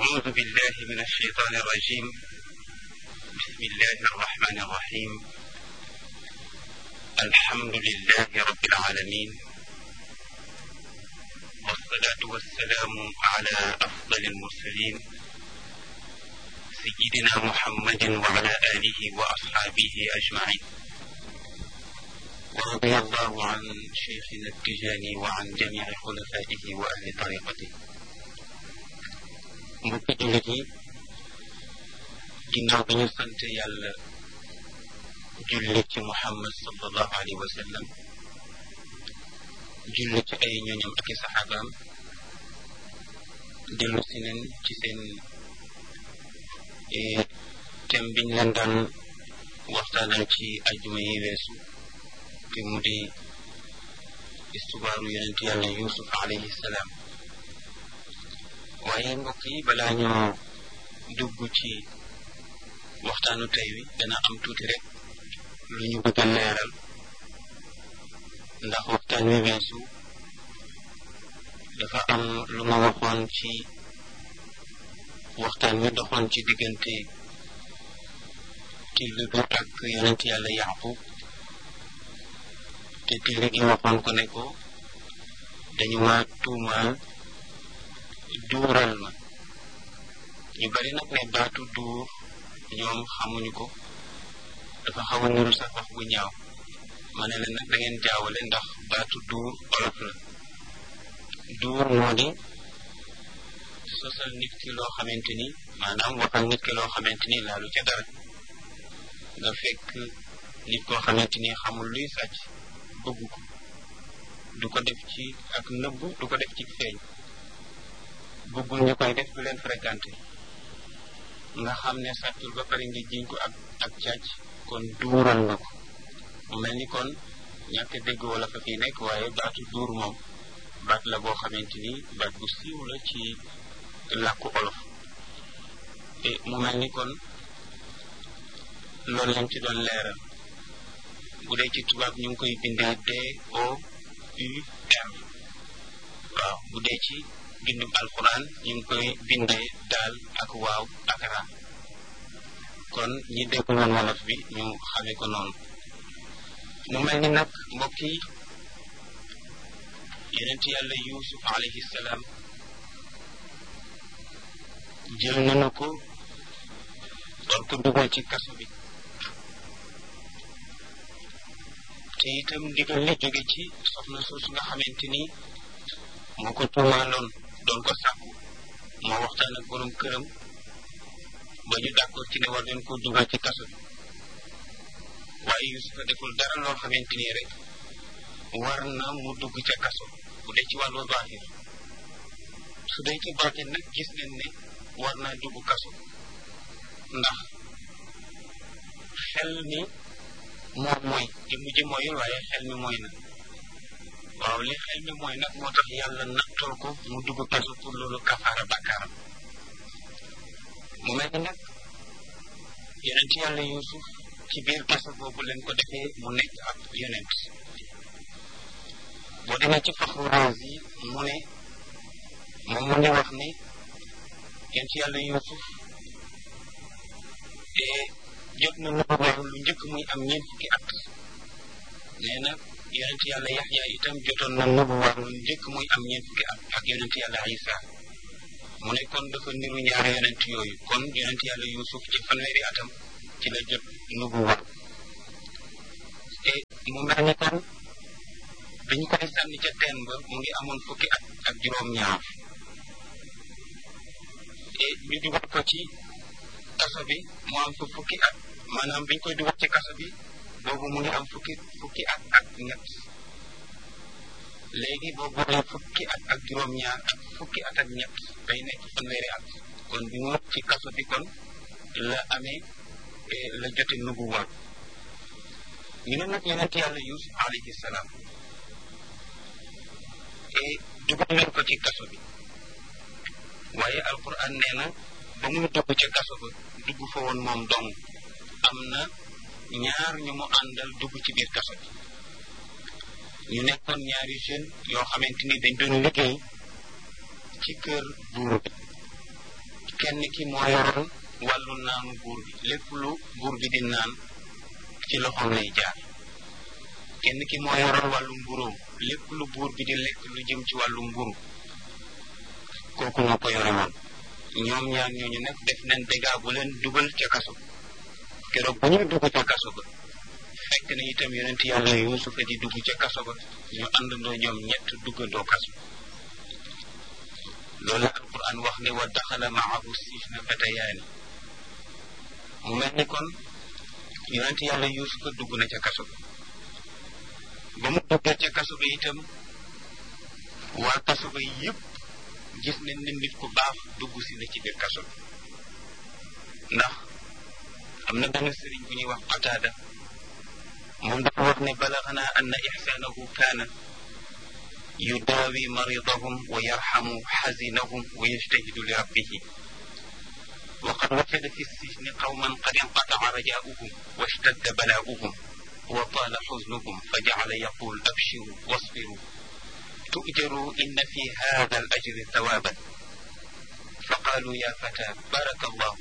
أعوذ بالله من الشيطان الرجيم بسم الله الرحمن الرحيم الحمد لله رب العالمين والصلاة والسلام على أفضل المرسلين سيدنا محمد وعلى آله وأصحابه أجمعين ورضي الله عن شيخنا التجاني وعن جميع خلفائه وأهل طريقته mbokki jullit yi ginnaaw bi ñu sant yàlla julli ci muhammad sallallahu alayhi wa sallam julli ci ay ñooñam ak i saxaabaam dellu si nen ci seen thème biñ leen daan waxtaanal ci ajjuma yi weesu te mu di istubaaru yonent yàlla yusuf alayhi salaam waaye mbokk yi balaa ñoo dugg ci waxtaanu tey wi dana am tuuti rek lu ñu bëgg a leeral ndax waxtaan wi weesu dafa am lu ma waxoon ci waxtaan wi doxoon ci diggante till bi ak yonent yàlla yaqub te till gi waxoon ko ne ko dañu ma tuumaal duural ma ñu bari nag ne baatu duur ñoom xamuñu ko dafa xaw a nuru sax wax bu ñaaw ma ne leen nag da ngeen jaawale ndax baatu duur olof la duur moo di sosal nit ki loo xamante ni maanaam waxal nit ki loo xamante ni laalu ca dara nga fekk nit koo xamante ni xamul luy sàcc bëgg ko du ko def ci ak nëbbu du ko def ci feeñ bëggul ñu koy def du leen fréquenté nga xam ne sàccul ba pare nga jiñ ko ak ak càcc kon duural nga ko mu mel ni kon ñàkk dégg wala fa fii nekk waaye baatu duur moom baat la boo xamante ni baat bu siiw la ci làkku olof te mu mel ni kon loolu lañ ci doon leeral bu dee ci tubaab ñu ngi koy bindee D O U R waaw bu dee ci bindum alquran ñu ngi koy bindee daal ak waaw ak ra kon ñi dégg woon wolof bi ñu xamee ko noonu mu mel ni nag mbokk yi yonent yàlla yusuf alayhi salaam jël nañu ko war ko dugal ci kaso bi te itam ndigal li jóge ci soxna soosu nga xamante ni moo ko tuumaaloon doon ko sàkku moo waxtaan ak borom këram ba ñu d'accord ci ne war nañ ko dugal ci kaso bi waaye Yusufa deful dara loo xamante ni rek war na mu dugg ca kaso bu dee ci wàllu baaxir su dee ci baatin nag gis nañ ne war naa dugg kaso ndax xel mi moom mooy di mujj mooyul waaye xel mi mooy na waaw li xel mi mooy nag moo tax yàlla nattool ko mu dugg kaso pour loolu kafaara bakkaaram mu mel ni nag yonent yàlla yusuf ci biir kaso boobu leen ko defee mu nekk ab yonent boo demee ci faxru razi mu ne moom mu ngi wax ne yonent yàlla yusuf te jot na nubuwa lu njëkk muy am ñeent fukki at nee na yonent yàlla yaxya itam jotoon na nubuwa lu njëkk muy am ñeent fukki at ak yonent yàlla isa mu ne kon dafa niru ñaari yonent yooyu kon yonent yàlla yusuf ci fanweeri atam ci la jot nubuwa te mu mel ni kon biñ koy sànni ca teen ba mu ngi amoon fukki at ak juróom-ñaar te ñu dugal ko ci kaso bi mu am fa fukki at maanaam biñ koy dugal ci kaso bi boobu mu ngi am fukki fukki at ak ñett léegi boo boolee fukki at ak juróom-ñaar ak fukki at ak ñett day nekk fanweeri at kon bi mu ci kaso bi kon la amee la jote nubuwa ñu ne nag yonent yàlla yusuf alayhi salaam et dugal nañ ko ci kaso bi waaye alquran nee na ba muy dugg ca kaso ba dugg fa woon moom dong am na ñaar ñu mu àndal dugg ci biir kaso bi ñu nekkoon ñaari jeune yoo xamante ni dañ doon liggéey ci kër buur bi kenn ki moo yoroon wàllu naanu buur bi lépp lu buur bi di naan ci loxoom lay jaar kenn ki moo yoroon wàllu mburóom lépp lu buur bi di lekk lu jëm ci wàllu mburu kooku moo ko yore woon ñoom ñaar ñooñu nag def nañ dégâts bu leen dugal ca kaso keroog bu ñuy dugg ca kaso ba fekk na itam yonent yàlla yuusufa di dugg ca kaso ba ñu àndandoo ñoom ñett duggandoo kaso loolu alquran wax ne wa daxala maahu sijna fatayaani mu mel ni kon yonent yàlla yuusufa dugg na ca kaso ba ba mu duggee ca kaso ba itam waa kaso ba yépp gis nañ ne nit ku baax dugg si na ci biir kaso bi ndax am na benn sëriñ bu ñuy wax qataada moom dafa wax ne balaxanaa anna ixsaanahu kaana yudaawi maridahum wa yarxamu xazinahum wa yajtahidu li rabbihi wa qad wajada fi sijni qawman qad inqataca rajaauhum wa ishtadda balaauhum wa taala xusnuhum fa jacala yaqul abshiru wasbiru تؤجروا إن في هذا الأجر ثوابا فقالوا يا فتى بارك الله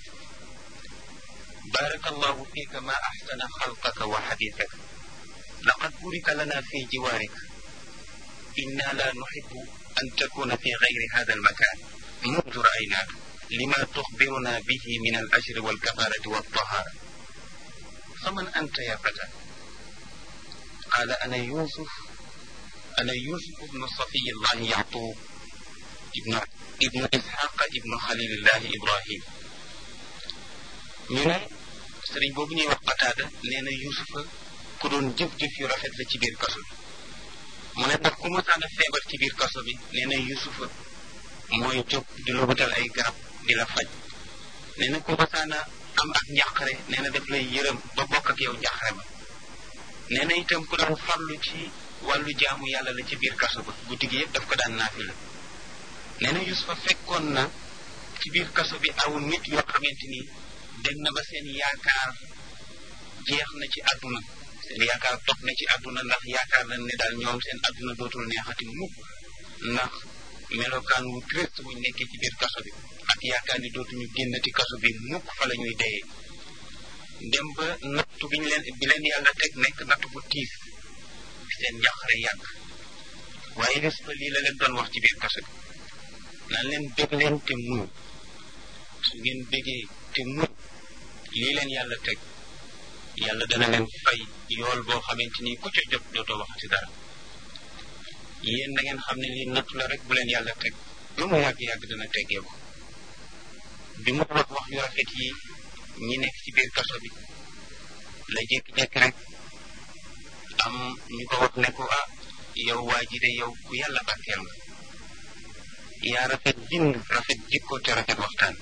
بارك الله فيك ما أحسن خلقك وحديثك لقد بورك لنا في جوارك إنا لا نحب أن تكون في غير هذا المكان منذ رأيناك لما تخبرنا به من الأجر والكفارة والطهارة فمن أنت يا فتى قال أنا يوسف أنا يوسف بن صفي الله يعقوب ابن ابن إسحاق ابن خليل الله إبراهيم ñu ne sëriñ boobu ñuy wax Qataada nee na Yuusufa ku doon jëf-jëf yu rafet la ci biir kaso bi mu ne ndax ku masaan a feebar ci biir kaso bi nee na Yuusufa mooy jóg di la wutal ay garab di la faj nee na ku masaan a am ak njàqare nee na daf lay yërëm ba bokk ak yow njàqare ba nee na itam ku doon farlu ci wàllu jaamu yàlla la ci biir kaso ba guddi gi yëpp daf ko daan naafi la nee na Yuusufa fekkoon na ci biir kaso bi aw nit yoo xamante ni dem na ba seen yaakaar jeex na ci àdduna seen yaakaar toog na ci àdduna ndax yaakaar nañ ne daal ñoom seen àdduna dootul neexati mukk ndax melokaan wu triste wuñ nekkee ci biir kaso bi ak yaakaar ni dootuñu génnati kaso bi mukk fa la ñuy deyee dem ba nattu bi ñu leen bi leen yàlla teg nekk nattu bu tiis seen njàqare yàgg waaye Yuusufa lii la leen doon wax ci biir kaso bi naan leen bég leen te muñ su ngeen bégee te muñ lii leen yàlla teg yàlla dana leen fay yool boo xamante ni ku ca jot dootoo waxati dara yéen na ngeen xam ne lii nattu la rek bu leen yàlla teg lu mu yàgg-yàgg dana teggee ko bi mu wax wax yu rafet yi ñi nekk ci biir kaso bi la jékki-jékki rek am ñu ko wax ne ko ah yow waa ji de yow ku yàlla barkeel nga yaa rafet bind rafet jikko te rafet waxtaan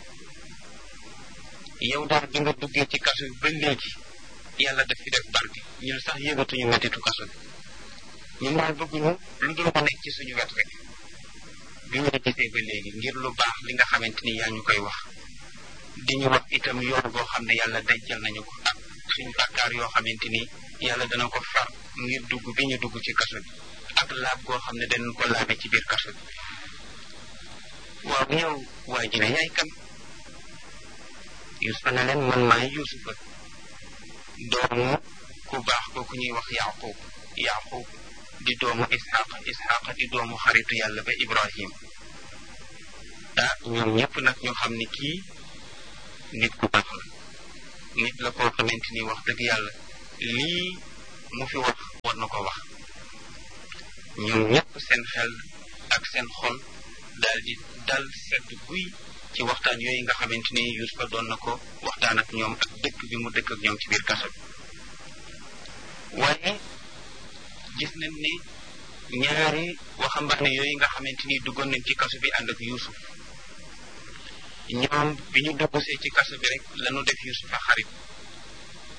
yow daal bi nga duggee ci kaso bi ba léegi yàlla daf fi def barke ñun sax yëgatuñu mettitu kaso bi ñun daal bëgguñu lu dul ma nekk ci suñu wet rek bi ñu la gisee ba léegi ngir lu baax li nga xamante ni yaa ñu koy wax di ñu wax itam yoon boo xam ne yàlla dencal nañu ko ak suñu bàkkaar yoo xamante ni yàlla dana ko far ngir dugg bi ñu dugg ci kaso bi ak laab goo xam ne danañ ko laabe ci biir kaso bi waaw yow waa ji ne yaay kan Yuusufa ne leen man maay Yuusufa doomu ku baax kooku ñuy wax Yaaqub Yaaqub di doomu Isxaqa Isxaqa di doomu xaritu yàlla ba Ibrahim ah ñoom ñëpp nag ñu xam ni kii nit ku baax la nit la koo xamante ni wax dëgg yàlla lii mu fi wax war na ko wax ñoom ñëpp seen xel ak seen xol daal di dal sedd guy ci waxtaan yooyu nga xamante ni Yuusufa doon na ko waxtaan ak ñoom ak dëkk bi mu dëkk ak ñoom ci biir kaso bi waaye gis nañ ne ñaari waxambaane yooyu nga xamante ni duggoon nañ ci kaso bi ànd ak Yuusuf ñoom bi ñu duggsee ci kaso bi rek lañu def Yuusufa xarit